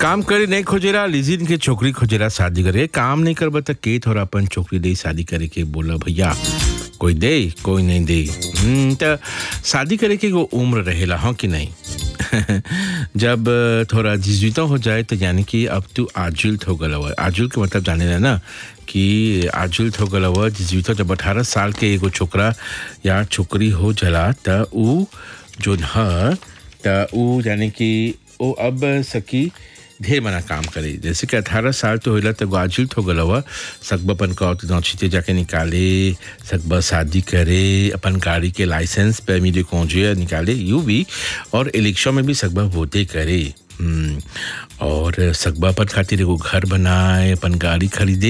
काम करे नहीं खोजेला लिजिन के छोकरी खोजेला शादी करे काम नहीं करबा त के थोड़ा अपन छोकरी दे शादी करे के बोला भैया कोई दे कोई नहीं दे हम्म, त शादी करे के एगो उम्र रहेला हाँ कि नहीं जब थोड़ा जिजुता हो जाए तो यानी कि अब तू आजुल्त हो गल हुआ आजुल के मतलब जाने ला ना कि आजुल्त हो गल हुआ जिजुता जब अठारह साल के एगो छोकरा या छोकरी हो जला त ऊ जोन ह त ऊ यानी कि वो अब सकी ढेर मना काम करे जैसे कि अठारह साल तो होला तो आजुल्त हो गल हुआ सकबा अपन का नौछीते जाके निकाले सकबा शादी करे अपन गाड़ी के लाइसेंस पे मिले कौजे निकाले यू भी और इलेक्शन में भी सकबा वोटे करे हम्म, और सकबा अपन खातिर एगो घर बनाए अपन गाड़ी खरीदे